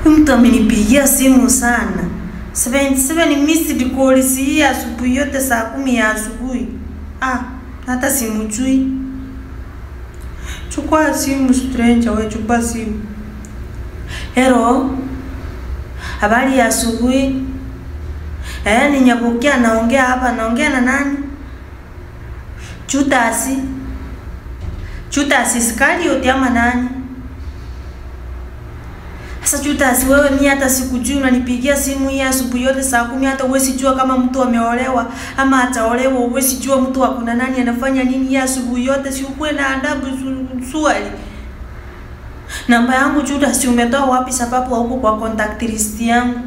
Huyu mtu amenipigia simu sana 77 missed calls hii asubuhi yote saa kumi ya asubuhi. Ah, hata simjui. Chukua simu stranger, we chukua simu. Hello. Habari ya asubuhi. Eh, ni Nyabukia naongea hapa, naongea na nani? Chutasi. Chutasi Iskarioti ama nani? Sasa Judas, wewe mimi hata sikujui, unanipigia simu hii asubuhi yote saa kumi, hata huwezi jua kama mtu ameolewa ama ataolewa, huwezi jua mtu akuna nani anafanya nini hii asubuhi yote, si ukuwe na adabu su- swali. Namba yangu Judas, umetoa wapi? Sababu hauko kwa contact list yangu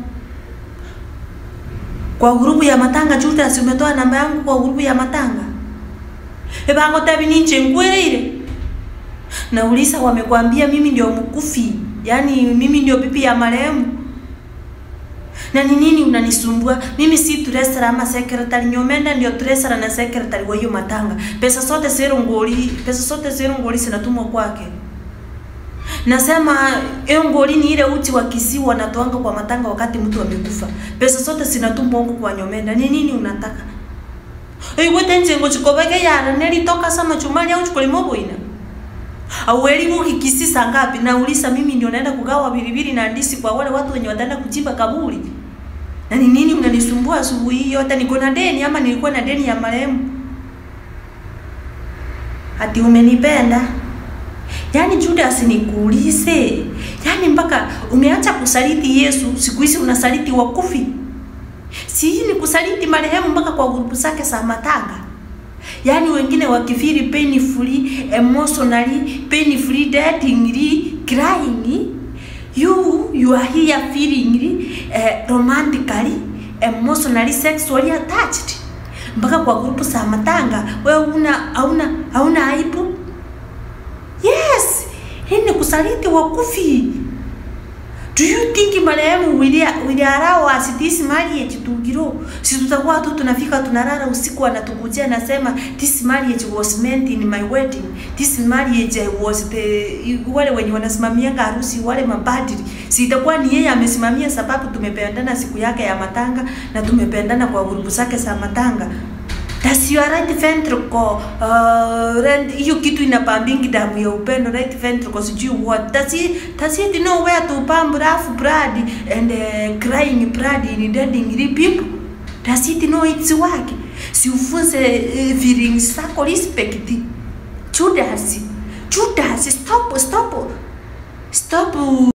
kwa grupu ya matanga. Judas, umetoa namba yangu kwa grupu ya matanga. Ebango tabi ninche ngweleire Nauliza, wamekwambia mimi ndio mkufi, yaani mimi ndio bibi ya marehemu? Na ni nini unanisumbua mimi? Si treasurer ama secretary, Nyomenda ndio treasurer na secretary wa hiyo matanga. Pesa zote zero ngoli, pesa zote zero ngoli zinatumwa kwake. Nasema hiyo ngoli ni ile uti wa Kisii wanatoanga kwa matanga wakati mtu amekufa. Pesa zote zinatumwa huko kwa Nyomenda. Ni nini unataka? Igwete njengo chikobeke yara nelitoka sama chumali au chukulimo boina aueli ukikisisa ngapi? Nauliza mimi ndio naenda kugawa bilibili na ndisi kwa wale watu wenye wataenda kuchimba kaburi. Na ni nini unanisumbua asubuhi hii yote? Niko na deni ama nilikuwa na deni ya marehemu? Ati umenipenda? Yaani Judas, nikuulize, yaani mpaka umeacha kusaliti Yesu, siku hizi unasaliti wakufi? Si hii ni kusaliti marehemu mpaka kwa grupu zake za matanga? Yaani wengine wakifiri painfully, emotionally, painfully, datingly, crying. You, you are here feelingly, eh, romantically, emotionally, sexually attached. Mpaka kwa grupu za matanga, wewe una hauna hauna aibu? Yes, hii ni kusaliti wakufi. Do you think marehemu will will allow us this marriage to grow? Si tutakuwa tu tunafika tunalala usiku anatukujia anasema this marriage was meant in my wedding. This marriage was the wale wenye wanasimamia harusi wale mapadri. Si itakuwa ni yeye amesimamia sababu tumependana siku yake ya matanga na tumependana kwa grupu zake za matanga. Does your right ventricle uh, rent hiyo kitu inapambingi damu ya upendo right ventricle sijui what does it does it know where to pump rough blood and uh, crying blood in deading people does it know its work si ufunze uh, feelings zako respect Judas Judas stop stop stop